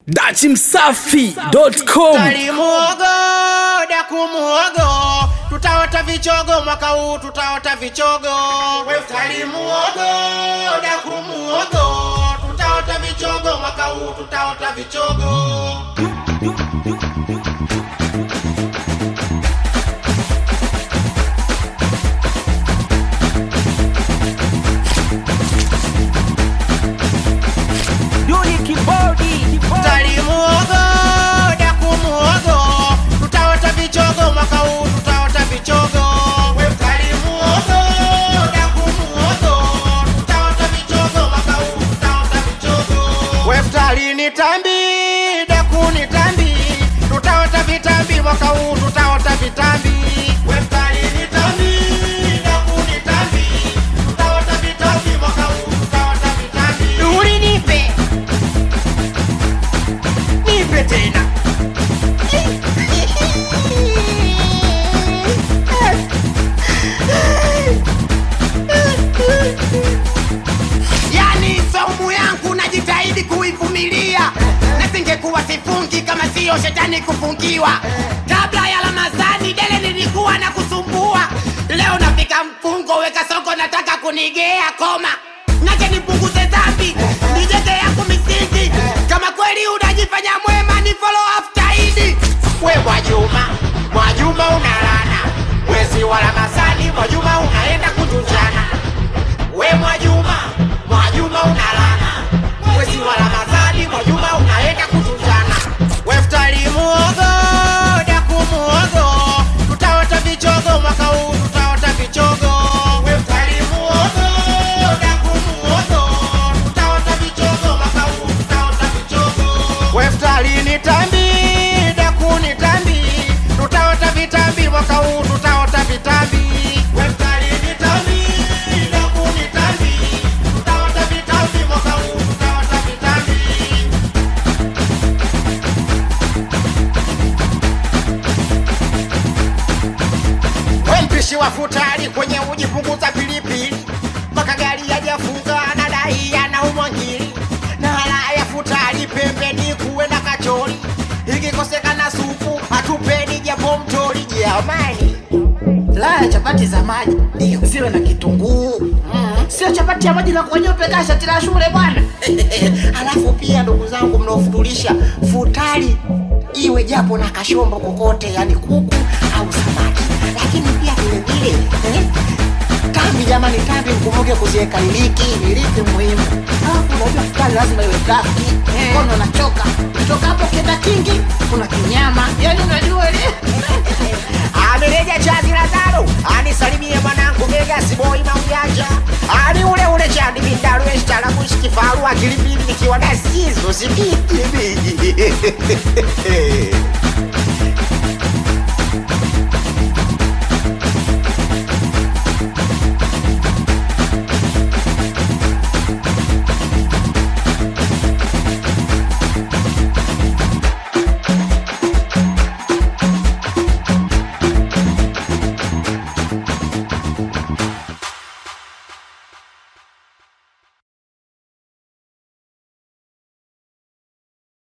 dachimsafi.com Tali muogo, daku muogo, tutaota vichogo mwaka huu, tutaota vichogo. Tali muogo, daku muogo, tutaota vichogo mwaka huu, tutaota vichogo. Tali muogo, daku muogo, tutaota vichogo mwaka huu, tutaota vichogo. Tali muogo, daku muogo, tutaota vichogo mwaka huu, tutaota vichogo. Weftali ni tambi, daku ni tambi, tutaota vitambi mwaka huu, tutaota vitambi. Weftali ni tambi, daku ni tambi, tutaota vitambi mwaka huu, tutaota vitambi. Uri nipe nipe tena yani saumu yangu najitahidi kuivumilia na singekuwa sifungi kama siyo shetani kufungiwa kabla ya ramadhani dele nilikuwa na kusumbua leo nafika mfungo weka soko nataka kunigea koma nache nipunguze dhambi nijete yangu misingi kama kweli unajifanya mwema ni follow after idi we mwajuma mwajuma unalana mwezi wa ramadhani mwajuma unaenda kutunjana we mwajuma mwajuma unalana mwezi wa ramadhani mwajuma unaenda kutunjana weftali muogo daku muogo tutaota vichogo mwaka huu tutaota vichogo weftali muogo daku muogo tutaota vichogo mwaka huu tutaota vichogo weftali ni tambi daku ni tambi tutaota vitambi mwaka huu tutaota vitambi weftali ni tambi daku ni tambi tutaota vitambi mwaka huu tutaota vitambi we mpishi wa futari kwenye uji punguza pilipili mpaka gari yajafunga na dai anaumwa ngili na hala ya futari pembeni kuwe na kachori ikikosekana supu hatupeni japo mtori jamani Laya chapati za maji ndio ziwe na kitunguu mm. Sio chapati ya maji na kuonyope kasha tila shule bwana. halafu pia ndugu zangu mnaofutulisha futari iwe japo na kashombo kokote yani kuku au samaki lakini pia vilevile eh, tambi jamani tambi mkumbuke kuziweka iliki iliki muhimu Alafu unajua futari lazima iwe safi. Mkono unachoka. Kutoka hapo kienda kingi kuna kinyama. Yaani unajua ile. amereja chazi la tano anisalimie mwanangu Vegas boy maujanja ani ule ule chandi bindaru eshtalamushi kifaru akilipili nikiwa na sizo sikiti